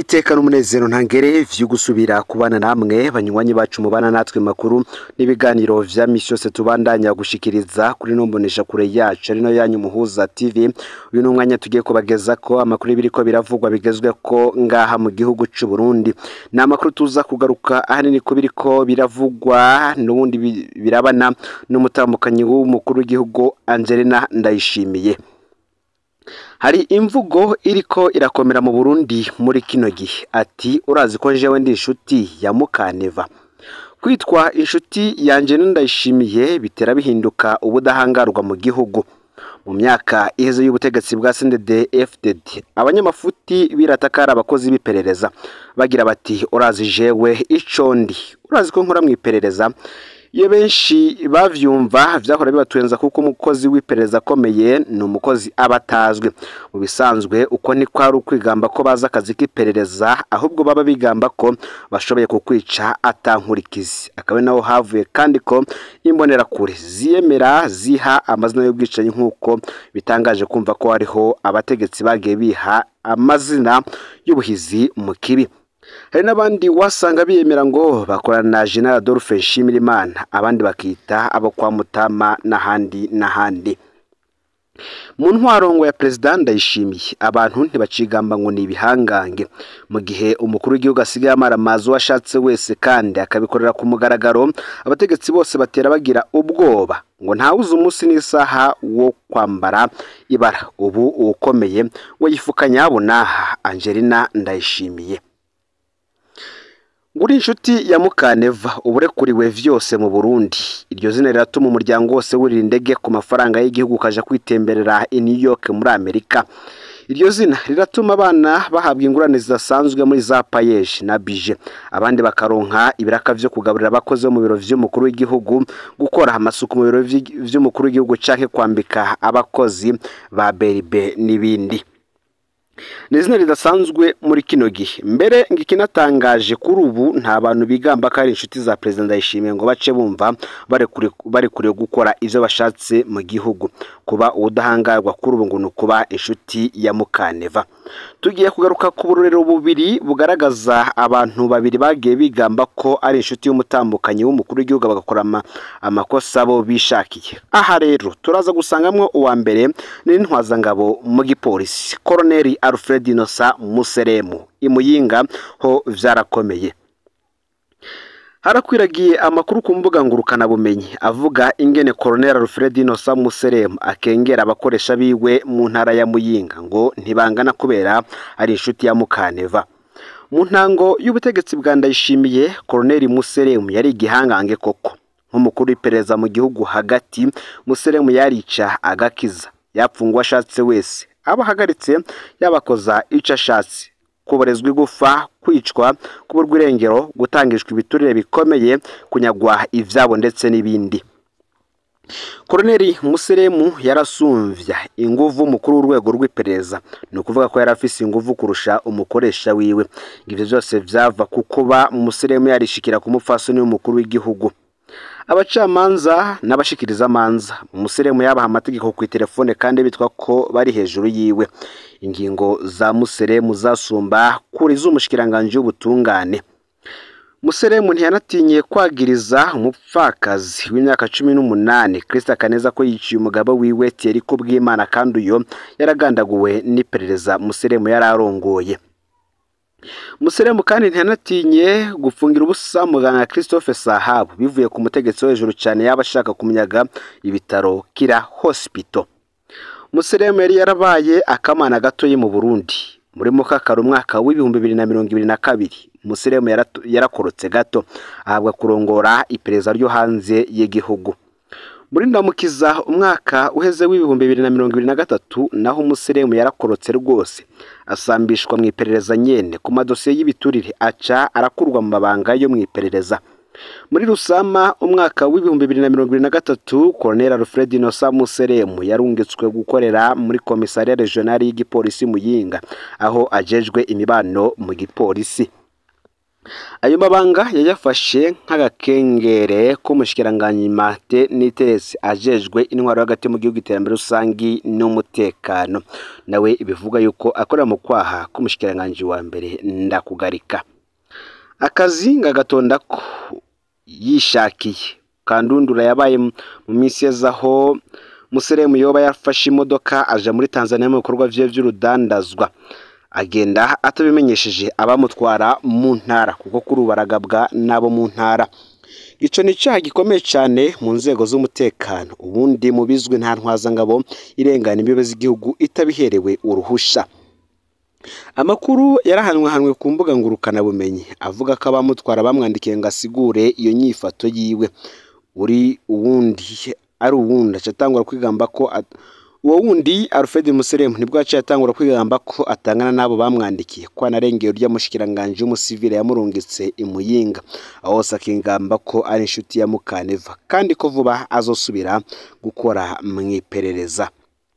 iteka n'umunezero ntangere vyo gusubira kubana namwe banywanyi bacu mubana natwe makuru n'ibiganiro vya misi yose tubandanya gushikiriza kuri nombonesha kure yacu arino yanyu muhuza tv uyu ni umwanya tugiye kubageza ko amakuru y'ibiriko biravugwa bigezwe ko ngaha mu gihugu c'u Burundi ni amakuru tuza kugaruka ahanini ko biriko biravugwa n'ubundi bi- birabana n'umutambukanyi w'umukuru w'igihugu Angelina Ndayishimiye hari imvugo iriko irakomera mu Burundi muri kino gihe ati urazi ko jewe ndi inshuti ya Mukaneva kwitwa inshuti yanje ndayishimiye bitera bihinduka ubudahangarwa mu gihugu mu myaka iheze y'ubutegetsi bwa CNDD FDD abanyamafuti biratakara abakozi b'iperereza bagira bati urazi jewe ico ndi urazi ko nkora mu iperereza iyo benshi bavyumva vyahora bibatwenza kuko umukozi w'iperereza akomeye ni umukozi aba atazwi mu bisanzwe uko ni kwari ukwigamba ko bazi akazi k'iperereza ahubwo baba bigamba ko bashoboye kukwica atankurikizi akaba ari naho havuye kandi ko imbonerakure ziyemera ziha amazina y'ubwicanyi nk'uko bitangaje kumva ko hariho abategetsi bagiye biha amazina y'ubuhizi mu kibi hari n'abandi wasanga biyemera ngo bakorana na General Adolphe Nshimirimana abandi bakita abo kwa Mutama n'ahandi n'ahandi mu ntwarongo ya perezida ndayishimiye abantu ntibacigamba ngo ni ibihangange mu gihe umukuru w'igihugu asigaye amara amazi uwo ashatse wese kandi akabikorera ku mugaragaro abategetsi bose batera bagira ubwoba ngo ntawuze umunsi n'isaha wo kwambara ibara ubu uwukomeye we yifuka nyabuna Angelina Ndayishimiye Nguri inshuti ya Mukaneva uburekuriwe vyose mu Burundi iryo zina riratuma umuryango wose wurira indege ku mafaranga y'igihugu ukaja kwitemberera i New York muri Amerika iryo zina riratuma abana bahabwa ingurane zidasanzwe muri za payeje na bije abandi bakaronka ibiraka vyo kugaburira abakozi bo mu biro vy'umukuru w'igihugu gukora amasuku mu biro vy'i- vy'umukuru w'igihugu canke kwambika abakozi ba beribe n'ibindi ni izina ridasanzwe muri kino gihe mbere ngo ikinatangaje kuri ubu nta bantu bigamba ko ari inshuti za perezida ndayishimiye ngo bace bumva barekure barekuriwe gukora ivyo bashatse mu gihugu kuba ubudahangarwa kuri ubu ngo ni ukuba inshuti ya mukaneva tugiye kugaruka ku burorero bubiri bugaragaza abantu babiri bagiye bigamba ko ari inshuti y'umutambukanyi w'umukuru w'igihugu bagakora ama- amakosa bo bishakiye aha rero turaza gusangamwo uwa mbere n'intwazangabo mu gipolisi koroneli alfred inosa museremu imuyinga ho vyarakomeye harakwiragiye amakuru ku mbuga ngurukanabumenyi avuga ingene koroneli alfred inosa museremu akengera abakoresha biwe mu ntara ya muyinga ngo ntibangana kubera ari inshuti ya mukaneva mu ntango y'ubutegetsi bwa ndayishimiye koroneli museremu yari igihangange koko nk'umukuru w'iperereza mu gihugu hagati museremu yarica agakiza yapfungwa ashatse wese aba ahagaritse yabakoza ico ashatse kuborezwa igufa kwicwa kuburwa irengero gutangishwa ibiturire bikomeye kunyagwa ivyabo ndetse n'ibindi koroneli museremu yarasumvya inguvu umukuru w'urwego rw'iperereza ni ukuvuga ko yari afise inguvu kurusha umukoresha wiwe ivyo vyose vyava ku kuba museremu yarishikira ku mupfasoni w'umukuru w'igihugu abacamanza n'abashikirizamanza museremu yabaha amategeko ku telefone kandi bitwa ko bari hejuru yiwe ingingo za museremu zasumba kuri z'umushikiranganje w'ubutungane museremu ntiyanatinye kwagiriza umupfakazi w'imyaka cumi n'umunani kirisita kaneza ko yiciye umugabo wiwe tiyeri ko bw'imana kandi uyo yaragandaguwe n'iperereza museremu yari arongoye museremu kandi ntiyanatinye gufungira ubusa muganga christophe sahabu bivuye ku mutegetsi wo hejuru cyane yaba ashaka kumunyaga ibitaro kira hospital museremu yari yarabaye akamana gatoyi mu burundi muri mukakara umwaka w'ibihumbi bibiri na mirongo ibiri na kabiri museremu yaratu- yarakorotse gato ahabwa kurongora iperereza ryo hanze y'igihugu muri ndamukiza umwaka uheze w'ibihumbi bibiri na mirongo ibiri na gatatu naho umuseremu yarakorotse rwose asambishwa mu iperereza nyene ku madosiye y'ibiturire aca arakurwa mu mabanga yo mu iperereza muri rusama umwaka w'ibihumbi bibiri na mirongo ibiri na gatatu koroneli alfred inosa museremu yarungitswe gukorera muri komisariya regionali y'igipolisi muyinga aho ajejwe imibano mu gipolisi ayo mabanga yayafashe nk'agakengere k'umushikiranganyi Martin Nitesi ajejwe intwaro hagati mu gihugu iterambere rusangi n'umutekano nawe bivuga yuko akorera mu kwaha k'umushikiranganji wa mbere ndakugarika akazi ngagatonda ko yishakiye kandundura yabaye mu minsi yazaho museremu yoba yafashe imodoka aja muri Tanzania mu bikorwa vye vy'urudandazwa agenda atabimenyesheje abamutwara mu ntara kuko kuri ubu baragabwa n'abo mu ntara ico ni icaha gikomeye cyane mu nzego z'umutekano ubundi mu bizwi nta ntwazangabo irengana imbibe z'igihugu itabiherewe uruhusha amakuru yarahanwahanwe ku mbuga ngurukanabumenyi avuga ko abamutwara bamwandikiye ngo asigure iyo nyifato yiwe uri uwundi ari uwundi aca atangura kwigamba ko uwo wundi Alfred Museremu nibwo yaciye atangura kwigamba ko atangana n'abo bamwandikiye ko anarengeye urya mushikiranganje w'umusivile yamurungitse imuyinga aho hose akingamba ko ari inshuti ya Mukaneva kandi ko vuba azosubira gukora mu iperereza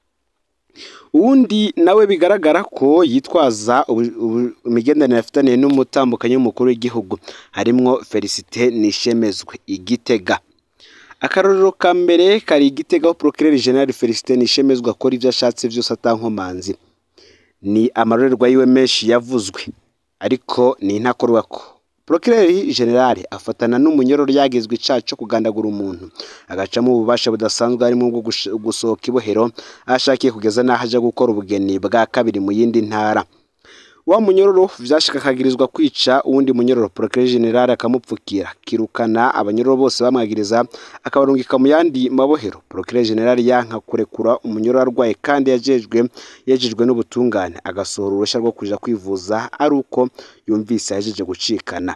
uwundi nawe bigaragara ko yitwaza imigenderanire afitaniye n'umutambukanyi w'umukuru w'igihugu harimwo Felicite Nishemezwe igitega akarorero ka mbere kari igitega aho procureur general Felicite Nishemezwe akora ibyo ashatse byose atankomanzi ni amarorerwa yiwe menshi yavuzwe ariko ni intakorwako procureur general afatana n'umunyororo yagizwe icaha cyo kugandagura umuntu agacamo ububasha budasanzwe harimo bwo gusohoka ibohero ashakiye kugeza n'aho aja gukora ubugeni bwa kabiri mu yindi ntara wa munyororo vyashika akagirizwa kwica uwundi munyororo procureur general akamupfukira kirukana abanyororo bose bamwagiriza akabarungika mu yandi mabohero procureur general yanka kurekura umunyororo arwaye kandi yajejwe yejejwe n'ubutungane agasohora uruhushya rwo kuja kwivuza ari uko yumvise yajeje gucikana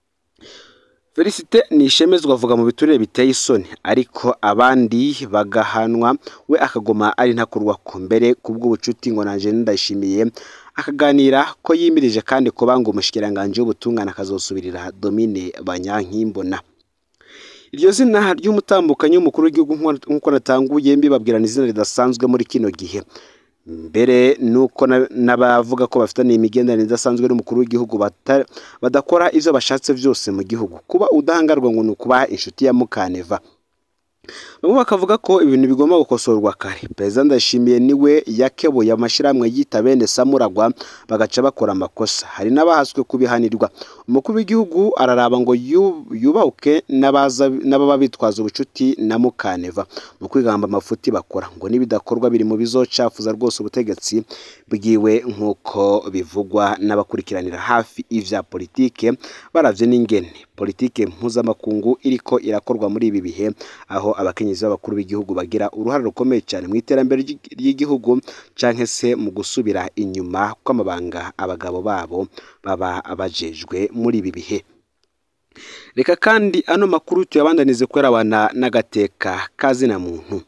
Felicite Nishemezwa avuga mu biturire biteye isoni ariko abandi bagahanwa we akagoma ari ntakurwa ku mbere kubw'ubucuti ngo nanje ndayishimiye akaganira ko yimirije kandi ko banga umushikiranganje w'ubutungane akazosubirira Domine Banyankimbona iryo zina ry'umutambukanyi w'umukuru w'igihugu nk'uko natanguye mbibabwirana izina ridasanzwe muri kino gihe mbere nuko n'abavuga ko bafitaniye imigenderanire idasanzwe n'umukuru w'igihugu badakora ivyo bashatse vyose mu gihugu kuba udahangarwa ngo ni ukuba inshuti ya Mukaneva bamwe bakavuga ko ibintu bigomba gukosorwa kare perezida ndashimiye niwe yakebuye amashyirahamwe yita bene samuragwa bagaca bakora amakosa hari n'abahaswe kubihanirwa umukuru w'igihugu araraba ngo yubahuke n'ababa bitwaza ubucuti na mukaneva mu kwigamba amafuti bakora ngo nibidakorwa biri mu bizocafuza rwose ubutegetsi bwiwe nk'uko bivugwa n'abakurikiranira hafi ivya politike baravye n'ingene politike mpuzamakungu iriko irakorwa muri ibi bihe aho abakenyezi b'abakuru b'igihugu bagira uruhare rukomeye cyane mu iterambere ry'igihugu canke se mu gusubira inyuma kw'amabanga abagabo babo baba bajejwe muri ibi bihe reka kandi ano makuru tuyabandanize kwerabana n'agateka kazina muntu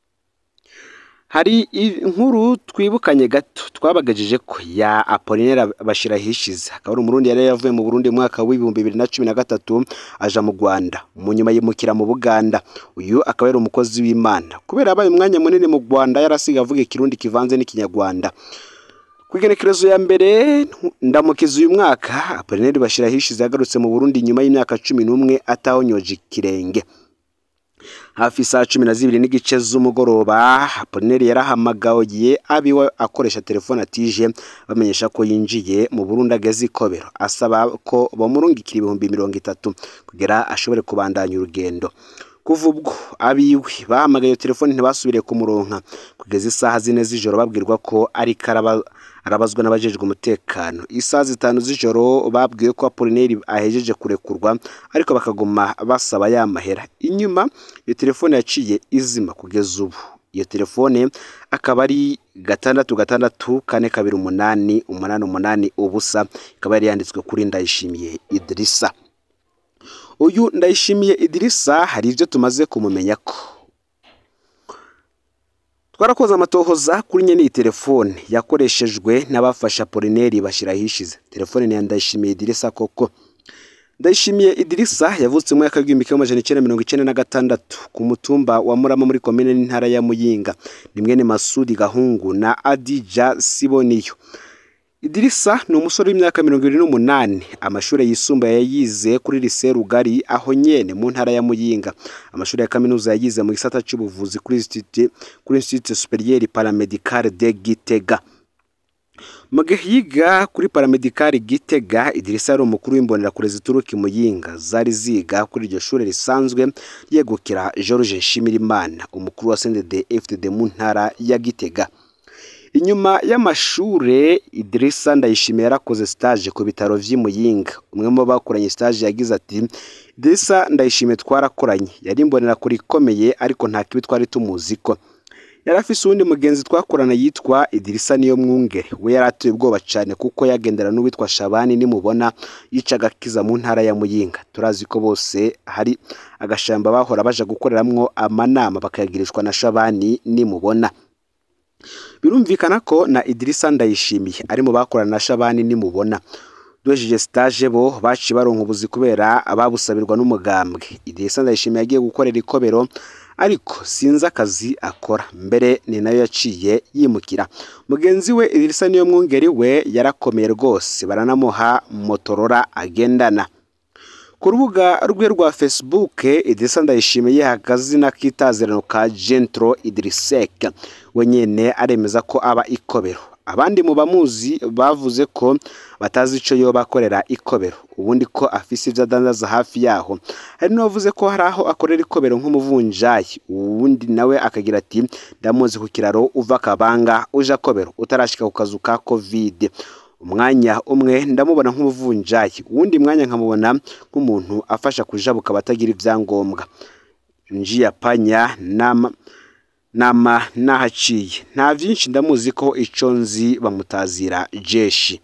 hari inkuru twibukanye gato twabagajije ko ya Apollinaire Bashirahishize akaba ari umurundi yari yavuye mu Burundi mu mwaka w'ibihumbi bibiri na cumi na gatatu aja mu Rwanda mu nyuma yimukira mu Buganda uyu akaba yari umukozi w'Imana kubera abaye umwanya munini mu Rwanda yarasiga avuga ikirundi kivanze n'ikinyarwanda ku igenekerezo ya mbere ndamukiza uyu mwaka Apollinaire Bashirahishize yagarutse mu Burundi nyuma y'imyaka cumi n'umwe atahonyoje ikirenge hafi saa cumi na zibiri n'igice z'umugoroba Apollinaire yarahamagaye abiwe akoresha telefone atije bamenyesha ko yinjiye mu Burundi ageze ikobero asaba ko bamurungikira ibihumbi mirongo itatu kugira ashobore kubandanya urugendo kuva ubwo abiwe bahamagaye telefone ntibasubire kumuronka kugeza isaha zine z'ijoro babwirwa ko ari karaba arabazwa n'abajejwe umutekano isaha zitanu z'ijoro babwiwe ko Apollinaire ahejeje kurekurwa ariko bakaguma basaba ya mahera inyuma iyo telefone yaciye izima kugeza ubu iyo telefone akaba ari gatandatu gatandatu kane kabiri umunani umunani umunani ubusa ikaba yari yanditswe kuri Ndayishimiye Idrissa uyu Ndayishimiye Idrissa hari ibyo tumaze kumumenya ko twarakoze amatohoza kuri nyene iyi telefone yakoreshejwe n'abafasha Apollinaire Bashirahishize telefone ni ya Ndayishimiye Idrissa koko Ndayishimiye Idrissa yavutse mu mwaka w'igihumbi kimwe amajana icenda mirongo icenda na gatandatu ku mutumba wa Murama muri komine n'intara ya Muyinga ni mwene Masudi Gahungu na Adija Siboniyo Idirisa ni umusore w'imyaka mirongo irindwi n'umunani amashuri yisumbuye yayize kuri lise Rugari aho nyene mu ntara ya Muyinga amashuri ya kaminuza yayize mu gisata c'ubuvuzi kuri Institut kuri Institut Superieur Paramedical de Gitega mu gihe yiga kuri paramedikari Gitega Idirisa yari umukuru w'imbonerakure zituruka i Muyinga zari ziga kuri iryo shuri risanzwe yegukira George Nshimirimana umukuru wa CNDD FDD mu ntara ya Gitega inyuma y'amashure Idirisa Ndayishimiye yarakoze stage ku bitaro vy'i Muyinga umwe mu bakoranye stage yagize ati Idirisa Ndayishimiye twarakoranye yari imbonerakure ikomeye ariko nta kibi twari tumuziko yari afise uwundi mugenzi twakorana yitwa Idirisa niyo mwungere we yari atuye ubwoba cyane kuko yagendera n'uwitwa Shabani nimubona yicaga akiza mu ntara ya Muyinga turazi ko bose hari agashamba bahora baja gukoreramwo amanama bakayagirishwa na Shabani nimubona birumvikana ko na Idirisa Ndayishimiye ari mu bakorana na Shabani nimubona duhejeje stage bo baciye baronka ubuzi kubera babusabirwa n'umugambwe Idirisa Ndayishimiye yagiye gukorera ikobero ariko sinzi akazi akora mbere ni nayo yaciye yimukira mugenzi we Idirisa niyo mwungeri we yarakomeye rwose baranamuha motorora agendana ku rubuga rwe rwa Facebook Idirisa Ndayishimiye akazina k'itazirano ka Gentro Idrisek we nyene aremeza ko aba ikobero abandi mu bamuzi bavuze ko batazi ico yoba akorera ikobero ubundi ko afise ivyo adandaza hafi yaho hari n'uwavuze ko hari aho akorera ikobero nk'umuvunjayi uwundi nawe akagira ati ndamuzi ku kiraro uva kabanga uja kobero utarashika ku kazu ka covid umwanya umwe ndamubona nk'umuvunjayi uwundi mwanya nkamubona nk'umuntu afasha kujabuka abatagira ivyangombwa njiya panya nama nama nahaciye nta vyinshi ndamuzi ko ico nzi bamutazira jeshi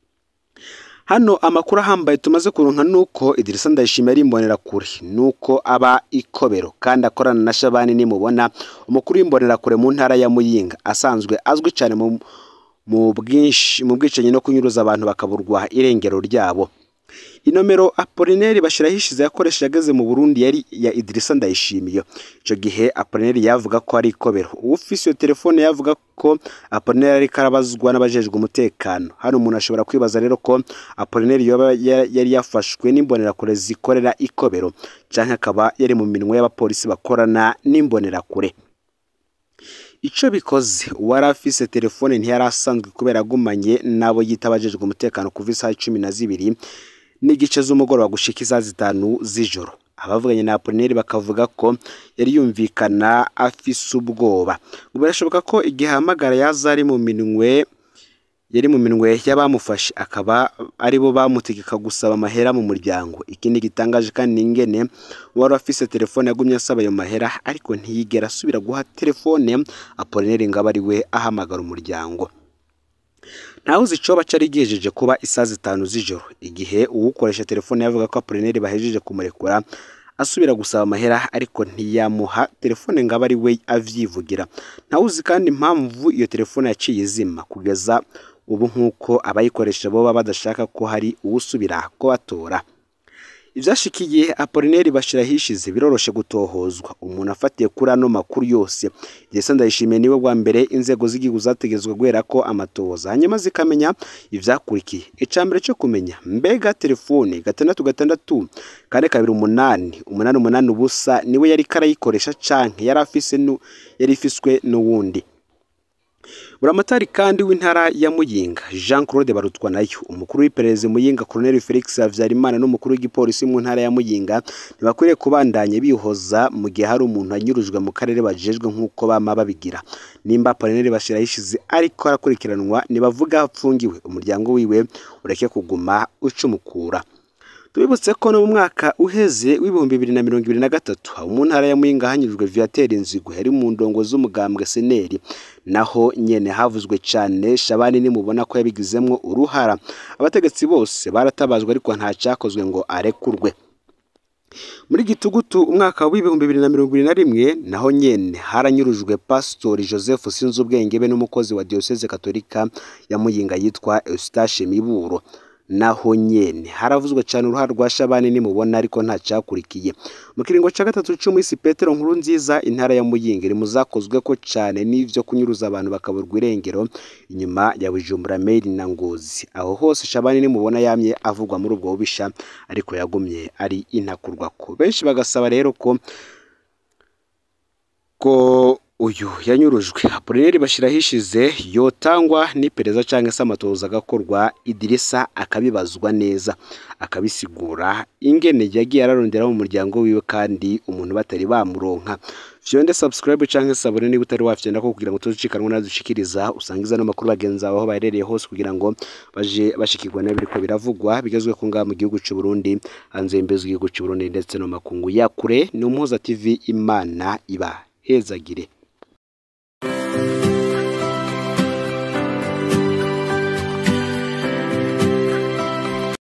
hano amakuru ahambaye tumaze kuronka nuko Idirisa Ndayishimiye ari imbonerakure nuko aba ikobero kandi akorana na Shabani nimubona umukuru w'imbonerakure mu ntara ya Muyinga asanzwe azwi cyane mu mu bwinshi mu bwicanyi no kunyuruza abantu bakaburwa irengero ryabo inomero Apollinaire Bashirahishize yakoresheje ageze mu Burundi yari ya Idirisa Ndayishimiye ico gihe Apollinaire yavuga ko ari ikobero ufise iyo telefone yavuga ko Apollinaire ari karabazwa n'abajejwe umutekano hano umuntu ashobora kwibaza rero ko Apollinaire yoba yari yafashwe n'imbonerakure zikorera ikobero canke akaba yari mu minwe y'abapolisi bakorana n'imbonerakure ico bikoze uwari afise telefone ntiyari asanzwe kubera agumanye n'abo yita abajejwe umutekano kuva isaha cumi na zibiri n'igice z'umugoroba gushika isaha zitanu z'ijoro abavuganye na Apollinaire bakavuga ko yari yumvikana afise ubwoba birashoboka ko igihe ahamagara yaza ari mu minwe yari mu minwe y'abamufashe akaba aribo bamutegeka gusaba amahera mu muryango ikindi gitangaje kandi ingene wari afise telefone yagumye asaba ayo mahera ariko ntiyigera asubira guha telefone Apollinaire ngo abe ari we ahamagara umuryango ntawuzi icoba cari gihejeje kuba isaha zitanu z'ijoro igihe uwukoresha telefone yavuga ko Apollinaire bahejeje kumurekura asubira gusaba amahera ariko ntiyamuha telefone ngo abe ari we avyivugira ntawuzi kandi impamvu iyo telefone yaciye izima kugeza ubu nk'uko abayikoresha boba badashaka ko hari uwusubira kubatora ivyashikiye Apollinaire Bashirahishize biroroshe gutohozwa umuntu afatiye kuri ano makuru yose Idirisa Ndayishimiye niwe bwa mbere inzego z'igihugu zategetswe guhera ko amatohoza hanyuma zikamenya ivyakurikiye icambere cyo kumenya mbega telefone gatandatu gatandatu kane kabiri umunani umunani umunani ubusa niwe yari karayikoresha canke yari afise yari ifiswe n'uwundi buramatari kandi w'intara ya Muyinga Jean Claude Barutwa nayo umukuru w'iperereza Muyinga Colonel Felix Havyarimana n'umukuru w'igipolisi mu ntara ya Muyinga ntibakwiriye kubandanya bihoza mu gihe hari umuntu anyurujwe mu karere bajejwe nk'uko bama babigira nimba Colonel Bashirahishize ariko arakurikiranwa nibavuga apfungiwe umuryango wiwe ureke kuguma ucumukura tubibutse ko no mu mwaka uheze w'ibihumbi bibiri na mirongo ibiri na gatatu mu ntara ya Muyinga hanyujwe Viateur Nzigo yari mu ndongo z'umugambwe seneri naho nyene havuzwe cane Shabani nimubona ko yabigizemwo uruhara abategetsi bose baratabazwe ariko nta cyakozwe ngo arekurwe muri gitugutu umwaka w'ibihumbi bibiri na mirongo ibiri na rimwe naho nyene haranyurujwe pasitori joseph sinzubwenge be n'umukozi wa diyoseze katolika ya muyinga yitwa eustache miburo naho nyene haravuzwe cyane uruhare rwa Shabani nimubona ariko nta cyakurikiye mu kiringo cya gatatu cy'umwisi Petero nkuru nziza intara ya Muyinga iri mu zakozwe ko cyane n'ivyo kunyuruza abantu bakaburwa irengero inyuma ya Bujumbura Mail na Ngozi aho hose Shabani nimubona yamye avugwa muri ubwo bubisha ariko yagumye ari intakurwa ko benshi bagasaba rero ko ko uyu yanyurujwe Apolineri bashyiraho ishize yotangwa n'iperereza cyangwa se amatoza agakorwa Idirisa akabibazwa neza akabisigura ingene yagiye ararondera mu muryango wiwe kandi umuntu batari bamuronka fyonde subscribe cyangwa se abone niba utari wafyenda ko kugira ngo tuzicikanwe nadushikiriza usangiza n'amakuru bagenzi aho baherereye hose kugira ngo baje bashikirwa n'ibiriko biravugwa bigezwe ku ngaha mu gihugu cy'u Burundi hanze y'imbezo y'igihugu cy'u Burundi ndetse no makungu ya kure ni umuhuza TV Imana iba hezagire